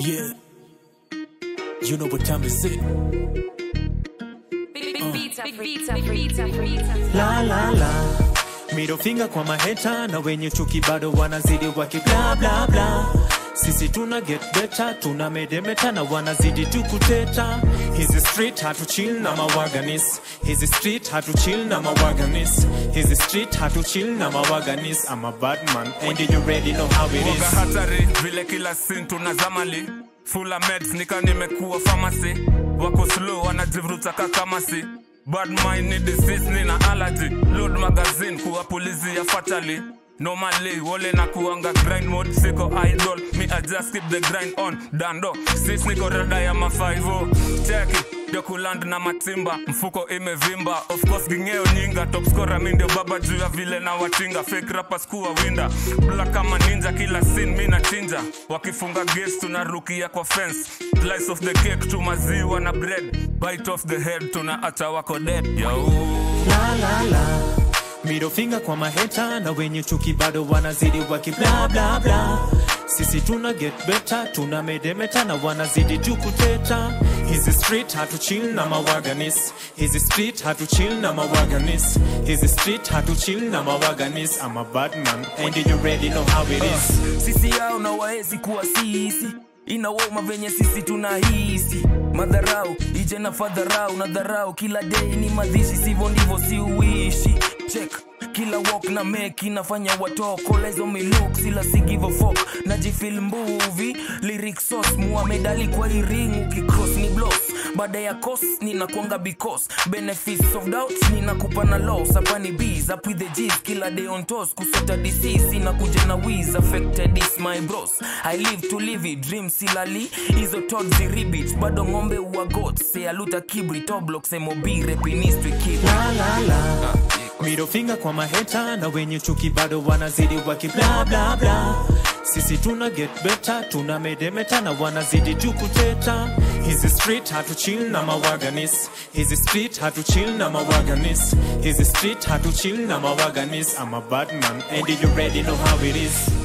Yeah. You know what time is it? La la la. Middle finger kwa maheta na wenye chuki bado wanazidi waki bla bla bla. Sisi tuna get better, tuna medemeta na wanazidi tu kuteta. Hizi street hatu chill na mawaganis. Hizi street hatu chill na mawaganis. Hizi street hatu chill na mawaganis. I'm a bad man and you already know how it Woga is. hatari vile kila sin tunazamali fula meds nika nimekuwa pharmacy wako slow wanajivuruta kakamasi bad mind ni disease nina allergy load magazine kuwapulizia fatally normally wole na kuanga grind mode siko idol me I just keep the grind on dando sis niko rada ya mafaivo cheki ndio kuland na matimba mfuko imevimba of course gingeo nyinga top scorer mi ndio baba juu ya vile na watinga fake rappers kuwa winda black kama ninja kila scene mi nachinja wakifunga gates tunarukia kwa fence slice of the cake tu maziwa na bread bite off the head tunaacha wako dead yo la la la middle finger kwa maheta na wenye chuki bado wanazidi waki bla bla bla sisi tuna get better tuna medemeta na wanazidi tu kuteta hizi street hatu chill na mawaganis hizi street hatu chill na mawaganis hizi street hatu chill na mawaganis I'm a bad man and you already know how it is sisi yao na waezi kuwa sisi inawauma venye sisi tunahisi madharau ije na fadharau na dharau kila dei ni madhishi sivyo ndivyo si uishi check kila walk na make inafanya watokolezo miluk sila si give a fuck najifil mbuvi lyric sauce muamedali kwa iring ukicross ni bloss baada ya cos ninakwanga because benefits of doubt ninakupa na loss hapa ni bees up with the g's kila day on toes kusota disease inakuja na wiz affected is my bros i live to live it dream silali hizo tot ziribit bado ng'ombe uwa goat sealuta kibri toblox mob repinistry keep la la la middle finger kwa maheta na wenye chuki bado wanazidi waki bla bla bla sisi tuna get better tuna medemeta na wanazidi tu kuteta hizi street hatu chill na mawaganis hizi street hatu chill na mawaganis hizi street hatu chill na mawaganis I'm a bad man and you already know how it is